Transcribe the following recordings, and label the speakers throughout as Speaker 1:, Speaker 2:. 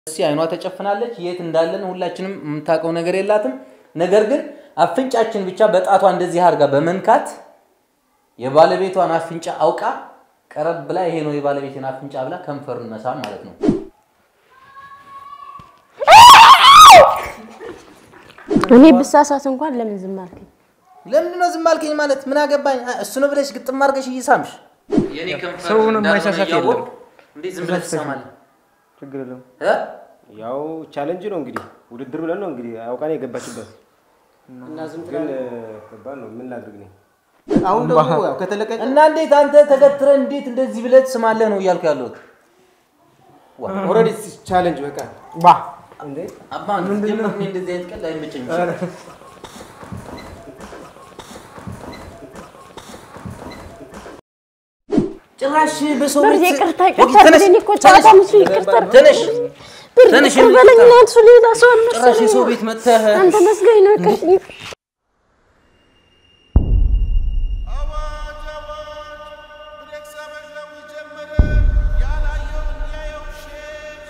Speaker 1: እሲ አይኗ ተጨፍናለች። የት እንዳለን ሁላችንም የምታውቀው ነገር የላትም። ነገር ግን አፍንጫችን ብቻ በጣቷ እንደዚህ አድርጋ በመንካት የባለቤቷን አፍንጫ አውቃ ቀረብ ብላ ይሄ ነው የባለቤቴን አፍንጫ ብላ ከንፈሩን መሳም ማለት ነው።
Speaker 2: እኔ ብሳሳት እንኳን ለምን ዝም አልከኝ?
Speaker 1: ለምንድን ነው ዝም አልከኝ ማለት ምን አገባኝ? እሱ ነው ብለሽ ግጥም አድርገሽ እየሳምሽ የኔ ከንፈር
Speaker 3: ሰውን
Speaker 1: እንዳልሆነ
Speaker 3: የማይሳሳት
Speaker 1: እያወቅሁ
Speaker 3: የለም።
Speaker 1: እንዴት ዝም ብለሽ ትሰማለህ?
Speaker 3: ችግር የለውም።
Speaker 1: እ?
Speaker 4: ያው ቻሌንጅ ነው እንግዲህ ውድድር ብለን ነው እንግዲህ አውቃኔ የገባችበት
Speaker 5: እና ዝም
Speaker 4: ግን
Speaker 5: ትላለህ።
Speaker 4: ከባድ ነው። ምን ላድርግ ነው
Speaker 5: አሁን ደግሞ ያው ከተለቀቀ
Speaker 1: እና እንዴት አንተ ተገትረህ እንዴት እንደዚህ ብለህ ትስማለህ ነው እያልኩ ያለሁት።
Speaker 5: ኦልሬዲ ቻሌንጅ በቃ
Speaker 3: ባ
Speaker 5: እንዴ
Speaker 1: አባ ጀምር እኔ እንደዚህ አይነት ቀልድ አይመቸኝም። ጭራሽ በሰው
Speaker 2: ብር
Speaker 1: ቤት
Speaker 2: ይቅርታ
Speaker 1: ወጊ
Speaker 2: ይቅርታ
Speaker 1: ተነሽ፣
Speaker 2: ብለኝ እኮ ጨዋታ ምስሉ ይቅርታ
Speaker 1: ተነሽ
Speaker 2: ብር
Speaker 1: ተነሽ
Speaker 2: ይቅር በለኝ እና እሱ ሌላ ሰው
Speaker 1: ጭራሽ የሰው
Speaker 2: አልመሰለኝም።
Speaker 1: ቤት መጥተህ
Speaker 2: አንተ መስገኝ ነው ይቅር
Speaker 6: አዋጅ አዋጅ ብሬክስ አበሻው ጀመረ ያላየው እንዲያየው ሼፍ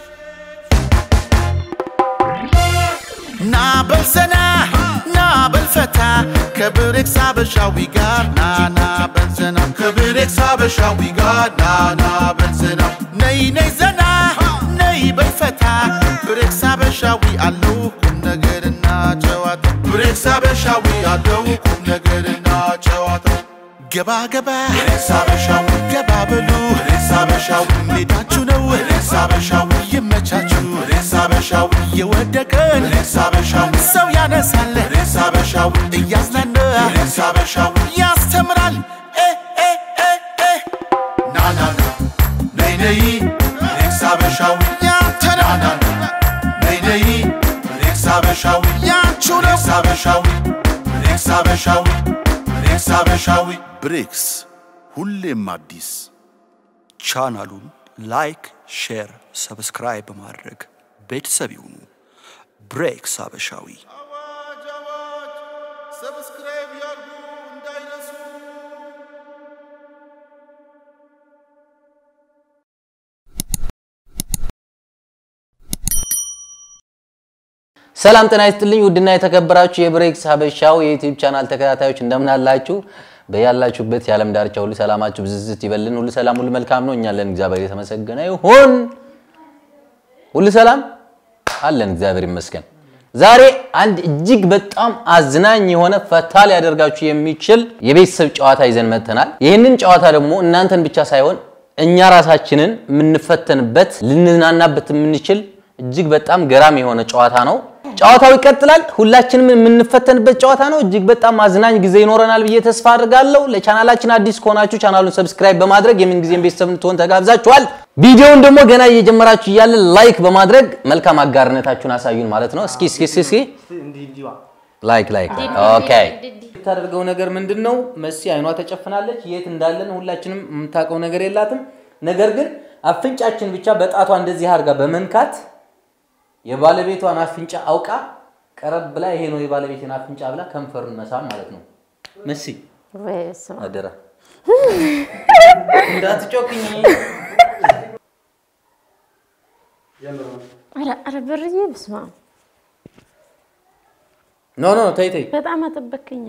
Speaker 6: ና በልዘና ና በልፈታ ከብሬክስ አበሻዊ ጋር ና ና በልዘና ከብሬክስ አበሻዊ ጋር ና ና በልዘና ነይ ነይ ዘና ነይ በልፈታ ብሬክስ አበሻዊ አለው ቁም ነገርና ጨዋታ ብሬክስ አበሻዊ አለው ቁም ነገርና ጨዋታ ገባ ገባ ብሬክስ አበሻዊ ገባ በሉ ብሬክስ አበሻዊ ሜዳችሁ ነው ብሬክስ አበሻዊ ይመቻችሁ ብሬክስ አበሻዊ የወደቀን ብሬክስ አበሻዊ ሰው ያነሳል ብሬክስ አበሻዊ እያዝናና ብሬክስ አበሻዊ ያስተምራል እ እ እ እ ና ና ና ነይ ነይ ብሬክስ አበሻዊ ያንተ ነው ና ና ና ነይ ነይ ብሬክስ አበሻዊ ያንቹ ነው ብሬክስ አበሻዊ ብሬክስ አበሻዊ ብሬክስ አበሻዊ ብሬክስ ሁሌም አዲስ
Speaker 7: ቻናሉን ላይክ፣ ሼር፣ ሰብስክራይብ በማድረግ ቤተሰብ ይሁኑ። ብሬክስ አበሻዊ
Speaker 6: አዋጅ አዋጅ ሰብስክራይብ ያርጉ እንዳይረሱ
Speaker 1: ሰላም ጤና ይስጥልኝ። ውድና የተከበራችሁ የብሬክስ ሀበሻው የዩቲዩብ ቻናል ተከታታዮች እንደምን አላችሁ? በያላችሁበት የዓለም ዳርቻ ሁሉ ሰላማችሁ ብዝዝት ይበልን። ሁሉ ሰላም፣ ሁሉ መልካም ነው። እኛ አለን፣ እግዚአብሔር የተመሰገነ ይሁን። ሁሉ ሰላም አለን፣ እግዚአብሔር ይመስገን። ዛሬ አንድ እጅግ በጣም አዝናኝ የሆነ ፈታ ሊያደርጋችሁ የሚችል የቤተሰብ ጨዋታ ይዘን መጥተናል። ይህንን ጨዋታ ደግሞ እናንተን ብቻ ሳይሆን እኛ ራሳችንን የምንፈተንበት ልንዝናናበት የምንችል እጅግ በጣም ገራሚ የሆነ ጨዋታ ነው። ጨዋታው ይቀጥላል። ሁላችንም የምንፈተንበት ጨዋታ ነው። እጅግ በጣም አዝናኝ ጊዜ ይኖረናል ብዬ ተስፋ አድርጋለሁ። ለቻናላችን አዲስ ከሆናችሁ ቻናሉን ሰብስክራይብ በማድረግ የምንጊዜም ቤተሰብ እንድትሆን ተጋብዛችኋል። ቪዲዮውን ደግሞ ገና እየጀመራችሁ እያለ ላይክ በማድረግ መልካም አጋርነታችሁን አሳዩን ማለት ነው። እስኪ እስኪ እስኪ እስኪ
Speaker 3: እንዲህ እንዲህ ዋ
Speaker 1: ላይክ ላይክ ኦኬ። የምታደርገው ነገር ምንድን ነው? መሲ አይኗ ተጨፍናለች። የት እንዳለን ሁላችንም የምታውቀው ነገር የላትም። ነገር ግን አፍንጫችን ብቻ በጣቷ እንደዚህ አድርጋ በመንካት የባለቤቷን አፍንጫ አውቃ ቀረብ ብላ ይሄ ነው የባለቤቴን አፍንጫ ብላ ከንፈሩን መሳም ማለት ነው። መሲ
Speaker 2: በስመ አብ።
Speaker 1: አደራ እንዳትጮክኝ።
Speaker 2: ኧረ ኧረ ብርዬ በስመ አብ።
Speaker 1: ኖ ኖ ተይ ተይ።
Speaker 2: በጣም አጠበከኛ።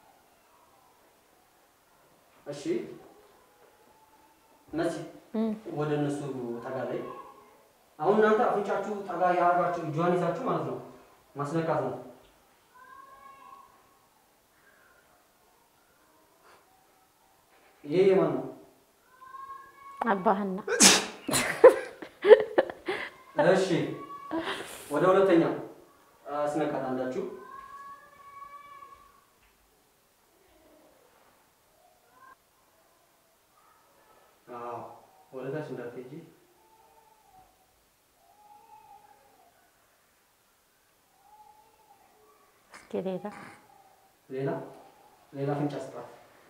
Speaker 5: እሺ መሲ ወደ እነሱ ጠጋ ላይ አሁን እናንተ አፍንጫችሁ ጠጋ ያደርጋችሁ እጇን ይዛችሁ ማለት ነው ማስነካት ነው። ይሄ የማን ነው?
Speaker 2: አባህና
Speaker 5: እሺ ወደ ሁለተኛው አስነካት አንዳችሁ አዎ ወደ ታች እንዳትሄጂ
Speaker 2: እስኪ ሌላ
Speaker 5: ሌላ ሌላ አፍንጫ ስጣት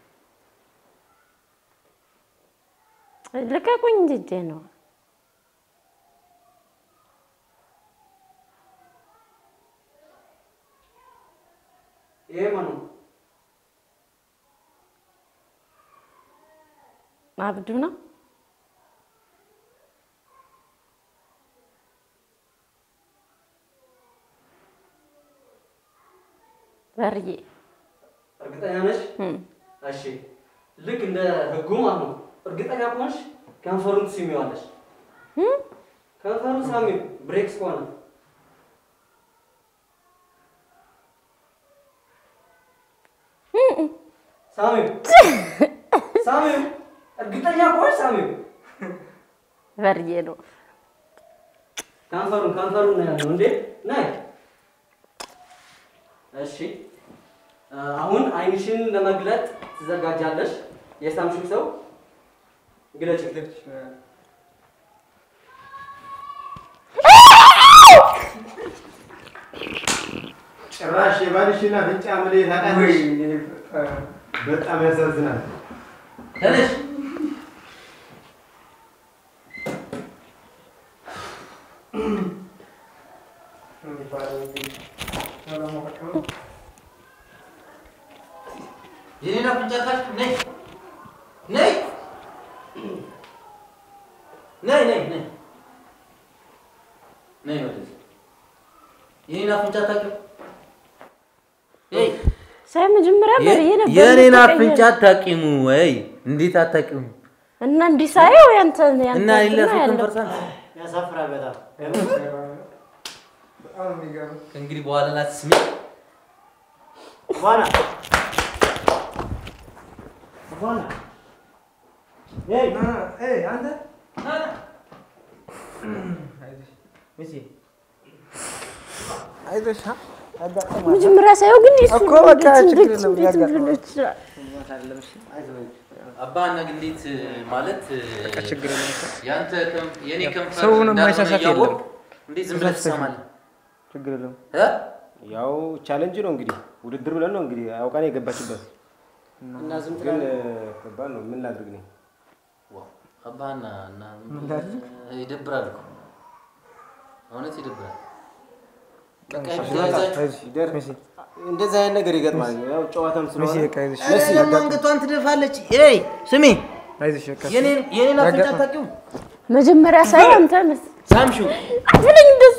Speaker 2: ልቀቁኝ እንጂ እጄ ነው።
Speaker 5: ይሄ ማን ነው?
Speaker 2: አብዱ ነው። በርዬ
Speaker 5: እርግጠኛ ነሽ? እሺ ልክ እንደ ህጉ ማለት ነው። እርግጠኛ ከሆንሽ ከንፈሩን ትስሚዋለሽ። ከንፈሩን ሳሚው ብሬክስ ከሆነ ሳሚው ሳሚው እርግጠኛ ከሆንሽ ሳሚው
Speaker 2: በርዬ ነው።
Speaker 5: ከንፈሩን ከንፈሩን ነው ያለው እንዴ ነይ እሺ አሁን አይንሽን ለመግለጥ ትዘጋጃለሽ የሳምሽው ሰው ግለጭ
Speaker 4: ጭራሽ የባልሽና ፍንጫ ምን ታውቃለሽ? በጣም ያሳዝናል።
Speaker 1: ተነሽ የኔን አፍንጫ ታች ነይ ነይ ነይ ነይ ነይ ነይ ወደዚህ የኔን አፍንጫ ታውቂው ነይ
Speaker 2: ሳይ መጀመሪያ በርዬ ነበር።
Speaker 1: የኔን
Speaker 2: የተቀየረ።
Speaker 1: አፍንጫ አታውቂሙ ወይ? እንዴት አታውቂሙ?
Speaker 2: እና እንዲህ ሳየው ያንተ ያንተ
Speaker 1: እና ሌላ
Speaker 2: እንትን
Speaker 1: ሰው
Speaker 2: ያለው።
Speaker 1: ከንፈርሳል
Speaker 4: ያሳፍራል በጣም
Speaker 1: ከእንግዲህ በኋላ ላትስሚ
Speaker 4: ዋና ዋና
Speaker 3: አንተ አይዞሽ
Speaker 2: መጀመሪያ ሳየው ግን እሱ
Speaker 3: እኮ በቃ
Speaker 2: እንዴት
Speaker 3: ችግር
Speaker 2: እንዴት
Speaker 3: የለም፣
Speaker 2: እንዴት
Speaker 3: ያጋጥማል።
Speaker 2: ሊሆን ይችላል?
Speaker 1: አባ እና እንዴት ማለት
Speaker 3: ችግር የለም።
Speaker 1: ያንተ ከንፍ- የኔ ከንፈር
Speaker 3: ሰው ምንም
Speaker 1: እንዳልሆነ
Speaker 3: ማይሳሳት
Speaker 1: እያወቅሁ
Speaker 3: የለም።
Speaker 1: እንዴት ዝም ብለህ ትሰማለህ?
Speaker 3: ችግር የለም።
Speaker 1: እ?
Speaker 4: ያው ቻሌንጅ ነው እንግዲህ ውድድር ብለን ነው እንግዲህ አውቃ ነው የገባችበት።
Speaker 5: እና ዝም
Speaker 4: ግን ከባድ ነው። ምን ላድርግ ነው
Speaker 1: ዋው፣ አባና እና ይደብራል እኮ እውነት ይደብራል። በቃ ይዛችሁ
Speaker 3: አይዞሽ መሲ
Speaker 4: እንደዚህ አይነት ነገር ይገጥማል። ያው ጨዋታም
Speaker 3: መሲ
Speaker 4: ስለሆነ
Speaker 3: በቃ አይዞሽ
Speaker 1: ለምን አንገቷን ትደፋለች? ኤይ ስሚ፣
Speaker 3: አይዞሽ በቃ
Speaker 1: የኔን የኔን አፍንጫ
Speaker 3: ያጋጥማል።
Speaker 1: አታውቂውም?
Speaker 2: መጀመሪያ ሳየው አንተ መስ
Speaker 1: ሳምሽው
Speaker 2: አትለኝ እንደሱ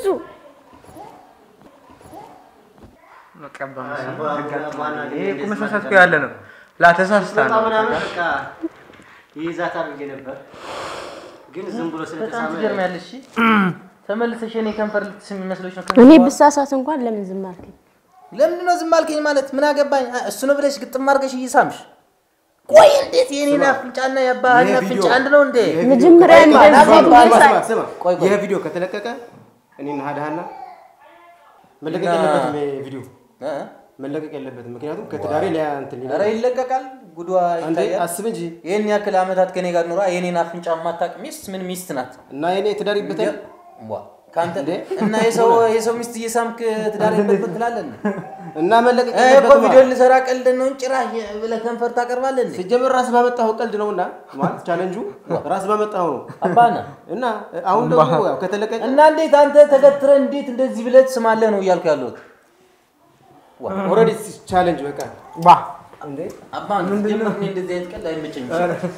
Speaker 3: በቃ በመሲ ያጋጥማል። ይሄ እኮ መሳሳት እኮ ያለ ነው። ላተሳስታ ነው።
Speaker 4: ምናምን በቃ ይይዛታል ብዬ ነበር፣ ግን ዝም ብሎ
Speaker 1: በጣም
Speaker 4: ስለተሳመ
Speaker 1: ትገርሚያለሽ። እሺ? ተመልሰሽ የኔ ከንፈር ልትስሚ መስሎሽ ነው?
Speaker 2: እኔ ብሳሳት እንኳን ለምን ዝም አልከኝ?
Speaker 1: ለምንድን ነው ዝም አልከኝ? ማለት ምን አገባኝ? አ- እሱ ነው ብለሽ ግጥም አድርገሽ እየሳምሽ ቆይ፣ እንዴት የኔን አፍንጫና የአባህን
Speaker 4: ይሄ
Speaker 1: አፍንጫ
Speaker 4: ቪዲዮ-
Speaker 1: አንድ ነው እንዴ?
Speaker 2: መጀመሪያ
Speaker 1: ቆይ፣ ቆይ፣
Speaker 2: እንደዚህ
Speaker 1: ቆይ፣ ቆይ፣
Speaker 2: ብዬ ሳይ-
Speaker 4: ስማ፣
Speaker 1: ቆይ፣ ቆይ።
Speaker 4: ይሄ ቪዲዮ ከተለቀቀ እኔና ሀድሃና መለቀቅ የለበትም። ይሄ ቪዲዮ
Speaker 1: እ?
Speaker 4: መለቀቅ የለበትም። ምክንያቱም ከትዳሬ ሊያ እንትን
Speaker 1: ኧረ ይለቀቃል። ጉዷ
Speaker 4: አንዴ
Speaker 1: ይታያል።
Speaker 4: አስብ እንጂ
Speaker 1: ይህን ያክል ዓመታት ከኔ ጋር ኖራ የኔን አፍንጫ የማታውቅ ሚስት ምን ሚስት ናት?
Speaker 4: እና የኔ ትዳር ይበታል።
Speaker 1: ዋ ከአንተ እና የሰው የሰው ሚስት እየሳምክ ትዳር ይበጥበጥ ትላለህ እንዴ?
Speaker 4: እና መለቀቅ
Speaker 1: እ እኮ
Speaker 4: የለበትም።
Speaker 1: ቪዲዮ ልሰራ ቀልድ ነው እንጂ ጭራሽ ብለህ ከንፈር ታቀርባለህ እንዴ?
Speaker 4: ሲጀምር ራስ ባመጣኸው ቀልድ ነውና ማለት ቻሌንጁ ራስ ባመጣኸው ነው።
Speaker 1: አባና
Speaker 4: እና አሁን ደግሞ ያው ከተለቀቀ
Speaker 1: እና እንዴት አንተ ተገትረህ እንዴት እንደዚህ ብለህ ትስማለህ ነው እያልኩ ያለሁት።
Speaker 4: ኦልሬዲ ቻሌንጅ በቃ
Speaker 3: ባ
Speaker 4: እንዴ
Speaker 1: አባ ጀምር እኔ እንደዚህ አይነት ቀልድ አይመቸኝም።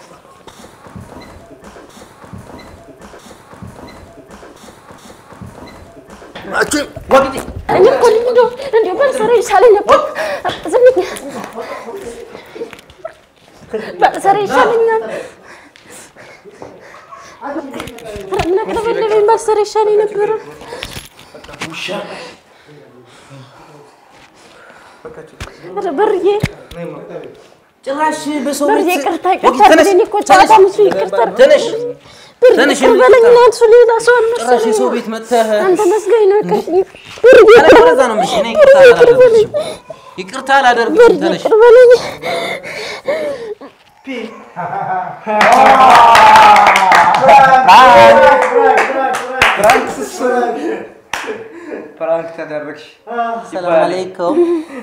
Speaker 2: እኔ እኮ እንደው እንደው ባልሰራ ይሻለኝ ነበር። ዝም ብዬ ባልሰራ ይሻለኛል። ኧረ ምን አቅለበለበኝ፣ ባልሰራ ይሻለኝ ነበር። ኧረ በርዬ
Speaker 1: ጭራሽ በሰው
Speaker 2: በርዬ
Speaker 1: ቤት
Speaker 2: ይቅርታ
Speaker 1: ወጊ፣
Speaker 2: ይቅርታ
Speaker 1: ተነሽ፣
Speaker 2: እኔ እኮ
Speaker 1: ተነሽ፣
Speaker 2: ጨዋታ ምስሉ ይቅርታ
Speaker 1: ተነሽ፣
Speaker 2: ብርዬ
Speaker 1: ተነሽ፣
Speaker 2: ይቅር በለኝ።
Speaker 1: ይቅርታ።
Speaker 2: እኔ እሱ ሌላ ሰው
Speaker 1: ጭራሽ
Speaker 2: አልመሰለኝም።
Speaker 1: የሰው ቤት መጥተህ
Speaker 2: አንተ መስገኝ ነው ይቅር ብርዬ
Speaker 1: እኔ
Speaker 2: ይቅር
Speaker 1: እንደዛ ነው የምልሽ። እኔ ይቅርታ
Speaker 2: ብርዬ ይቅር በለኝ።
Speaker 1: አላደርግልሽም። ይቅርታ አላደርግልሽም።
Speaker 2: ብርዬ
Speaker 1: ተነሽ።
Speaker 2: ይቅር በለኝ።
Speaker 3: ፕራንክ ተደረግሽ።
Speaker 1: ሰላም አለይኩም።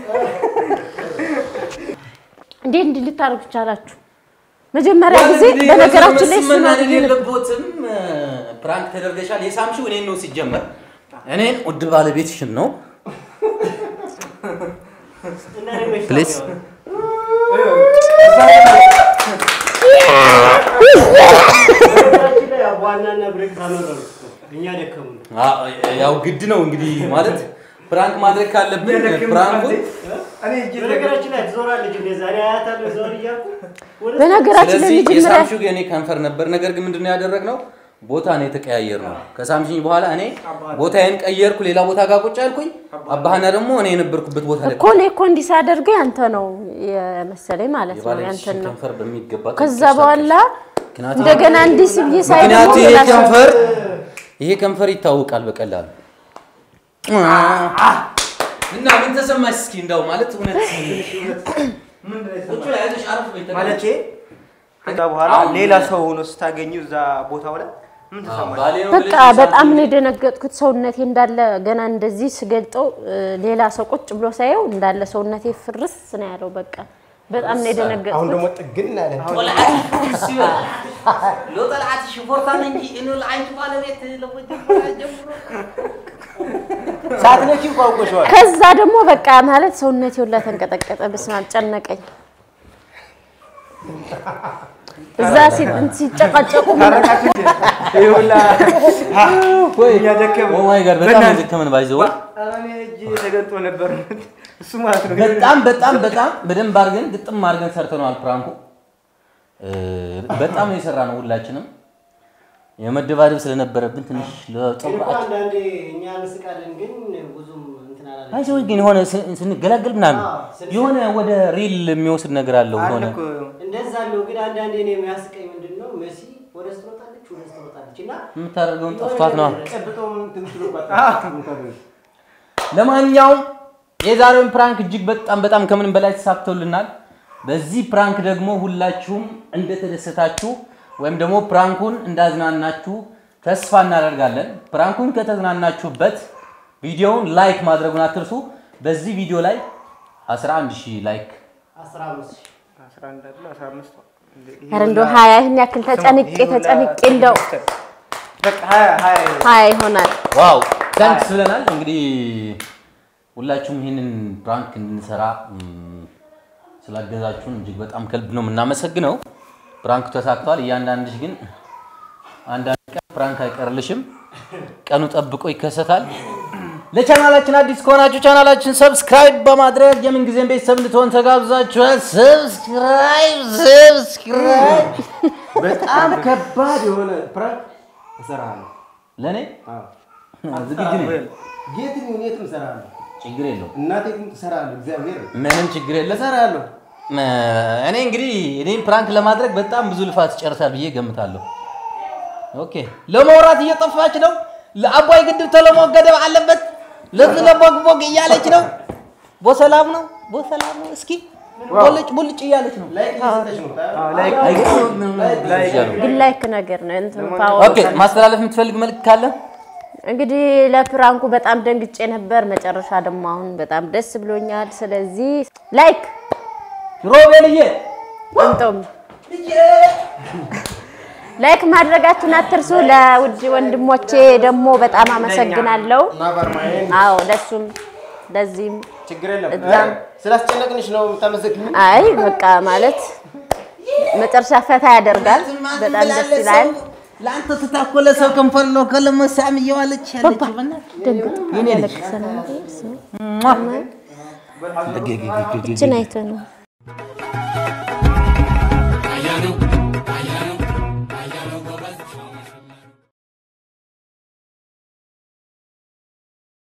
Speaker 2: እንዴት እንዲህ ልታደርጉ ቻላችሁ? መጀመሪያ ጊዜ በነገራችን ላይ እሱ ነው
Speaker 1: መናደድ
Speaker 2: ብዬ ነበር።
Speaker 1: የለቦትም። ፕራንክ ተደርገሻል። የሳምሽው እኔን ነው ሲጀመር፣ እኔን ውድ ባለቤትሽን ነው። ፕሊዝ
Speaker 4: ዋናና ብሬክ ታመረሩ እኛ ደከሙ
Speaker 1: ያው ግድ ነው እንግዲህ ማለት ፕራንክ ማድረግ ካለብን ፕራንኩን
Speaker 5: በነገራችን ላይ ትዞራለች እንደ ዛሬ አያታለሁ ዞር እያልኩ ወደ
Speaker 2: በነገራችን ላይ
Speaker 1: ስለዚህ
Speaker 2: መጀመሪያ
Speaker 1: የሳምሽው የኔ ከንፈር ነበር። ነገር ግን ምንድነው ያደረግነው? ቦታ ነው የተቀያየር ነው። ከሳምሽኝ በኋላ እኔ ቦታዬን ቀየርኩ፣ ሌላ ቦታ ጋር ቁጭ አልኩኝ። አባህና ደግሞ እኔ የነበርኩበት ቦታ ላይ
Speaker 2: እኮ እኔ እኮ እንዲህ ሳደርገው ያንተ ነው የመሰለኝ ማለት ነው
Speaker 1: የባለቤትሽን
Speaker 2: ያንተን ነው።
Speaker 1: ከንፈር በሚገባ
Speaker 2: ከዛ
Speaker 1: ቀይረሽ
Speaker 2: በኋላ
Speaker 1: ምክንያቱም-
Speaker 2: እንደገና እንዲህ ስብዬ ሳይ
Speaker 1: ምክንያቱ
Speaker 2: ደግሞ
Speaker 1: ይሄ
Speaker 2: ሌላ ሰው-
Speaker 1: ከንፈር ይሄ ከንፈር ይታወቃል በቀላሉ እና ምን ተሰማሽ? እስኪ እንደው ማለት እውነት ቁጭ በይ፣ አይዞሽ፣ አረፍ በይ፣ ተቀመጪ።
Speaker 3: ማለቴ ከዛ በኋላ ሌላ ሰው ሆኖ ስታገኙ እዛ ቦታው ላይ ምን ተሰማሽ?
Speaker 1: ባሌ ነው
Speaker 2: በቃ
Speaker 1: ብለሽ
Speaker 2: በጣም ነው የደነገጥኩት። ሰውነቴ እንዳለ ገና እንደዚህ ስገልጠው እ፣ ሌላ ሰው ቁጭ ብሎ ሳየው እንዳለ ሰውነቴ ፍርስ ነው ያለው። በቃ በጣም ነው
Speaker 4: አሁን
Speaker 2: የደነገጥኩት።
Speaker 4: ደግሞ ጥግን አለ።
Speaker 1: ሎ ጠልዓት ሽፎርታን እንጂ እኑ ለዓይንቱ ባለቤት ለመጀመሪያ ጀምሮ
Speaker 4: ሳትነኪው ቋንቋሽዋል።
Speaker 2: ከዛ ደግሞ በቃ ማለት ሰውነቴ ሁላ ተንቀጠቀጠ። በስመ አብ ጨነቀኝ። እዛ ሲ- ሲጨቃጨቁ
Speaker 3: ይሁላ እያደከመ
Speaker 1: ኦ ማይ ጋድ በጣም የደከመን ባይዘው
Speaker 3: ኧረ እኔ እጄ ተገጦ ነበር እሱ ማለት ነው።
Speaker 1: በጣም በጣም በጣም በደንብ አድርገን ግጥም አድርገን ሰርተነዋል። ፕራንኩ እ፣ በጣም ነው የሰራ ነው። ሁላችንም የመደባደብ ስለነበረብን ትንሽ
Speaker 5: እኮ
Speaker 1: ለጠብቃችን
Speaker 5: አንዳንዴ እኛ እንስቃለን፣ ግን ብዙም እንትን አላለም።
Speaker 1: አይዞህ ግን የሆነ ስ- ስንገላገል ምናምን
Speaker 5: አዎ፣ ስንስቅ-
Speaker 1: የሆነ ወደ ሪል የሚወስድ ነገር አለው።
Speaker 3: አለ
Speaker 1: የሆነ
Speaker 3: እኮ
Speaker 5: እንደዛ አለው። ግን አንዳንዴ እኔ የሚያስቀኝ ምንድን ነው መሲ ወደ ውስጥ ትሮጣለች፣ ወደ ውስጥ ትሮጣለች እና
Speaker 1: የምታደርገውን ጠፍቷት ነው።
Speaker 4: ጨብጦም ትንትሉ
Speaker 1: ለማንኛውም የዛሬውን ፕራንክ እጅግ በጣም በጣም ከምንም በላይ ተሳክቶልናል። በዚህ ፕራንክ ደግሞ ሁላችሁም እንደተደሰታችሁ ወይም ደግሞ ፕራንኩን እንዳዝናናችሁ ተስፋ እናደርጋለን። ፕራንኩን ከተዝናናችሁበት ቪዲዮውን ላይክ ማድረጉን አትርሱ። በዚህ ቪዲዮ ላይ 11 ሺህ ላይክ
Speaker 5: አስራ አምስት ሺህ
Speaker 3: አስራ አንድ አይደለ? አስራ አምስት ይሄ
Speaker 2: ኧረ እንደው ሀያ ይህን ያክል ተጨንቄ
Speaker 3: ይሄ ሁላ
Speaker 2: ተጨንቄ እንደው
Speaker 3: በቃ ሀያ ሀያ
Speaker 2: ሀያ ይሆናል።
Speaker 1: ዋው ታንክስ ብለናል። እንግዲህ ሁላችሁም ይህንን ፕራንክ እንድንሰራ ም፣ ስላገዛችሁን እጅግ በጣም ከልብ ነው የምናመሰግነው። ፕራንኩ ተሳክቷል። እያንዳንድሽ ግን አንዳንድ ቀን ፕራንክ አይቀርልሽም፣ ቀኑ ጠብቆ ይከሰታል። ለቻናላችን አዲስ ከሆናችሁ ቻናላችን ሰብስክራይብ በማድረግ የምን ጊዜም ቤተሰብ እንድትሆን ተጋብዛችኋል። ሰብስክራይብ ሰብስክራይብ
Speaker 4: በጣም ከባድ የሆነ ፕራንክ እሰራለሁ።
Speaker 1: ለእኔ ዝግጁ ነኝ።
Speaker 4: የትም ይሁን የትም እሰራለሁ።
Speaker 1: ችግር የለው
Speaker 4: እናቴ ግን ትሰራለሁ። እግዚአብሔር
Speaker 1: ምንም ችግር የለም።
Speaker 4: እሰራለሁ።
Speaker 1: እኔ እንግዲህ እኔም ፕራንክ ለማድረግ በጣም ብዙ ልፋት ይጨርሳል ብዬ ገምታለሁ። ኦኬ ለመውራት እየጠፋች ነው። ለአባይ ግድብ ተለሞ ገደብ አለበት። ለዚህ ለቦግቦግ እያለች ነው። ቦሰላም ነው ቦሰላም ነው። እስኪ ቦልጭ ቦልጭ እያለች ነው።
Speaker 4: ላይክ እየሰጠች ነው።
Speaker 1: አይገርምም?
Speaker 2: ግን ላይክ ነገር ነው እንትን ፓወር
Speaker 1: ኦኬ ማስተላለፍ የምትፈልግ መልክ ካለ
Speaker 2: እንግዲህ ለፕራንኩ በጣም ደንግጬ ነበር። መጨረሻ ደግሞ አሁን በጣም ደስ ብሎኛል። ስለዚህ ላይክ
Speaker 1: ሮቤልዬ
Speaker 2: እንቶም ላይክ ማድረጋችሁን አትርሱ። ለውድ ወንድሞቼ ደግሞ በጣም አመሰግናለሁ።
Speaker 4: ማበርማዬን
Speaker 2: አዎ ለሱም ለዚህም
Speaker 4: ችግር የለም።
Speaker 2: እዛም
Speaker 4: ስላስጨነቅንሽ ነው የምታመሰግኝ።
Speaker 2: አይ በቃ ማለት መጨረሻ ፈታ ያደርጋል። በጣም ደስ ይላል።
Speaker 1: ለአንተ ትታኮለ ሰው ከንፈር ነው ከለመሳም እየዋለች ያለች
Speaker 2: ደንግጥ ያለቅሰ ነው። እችን አይቶ ነው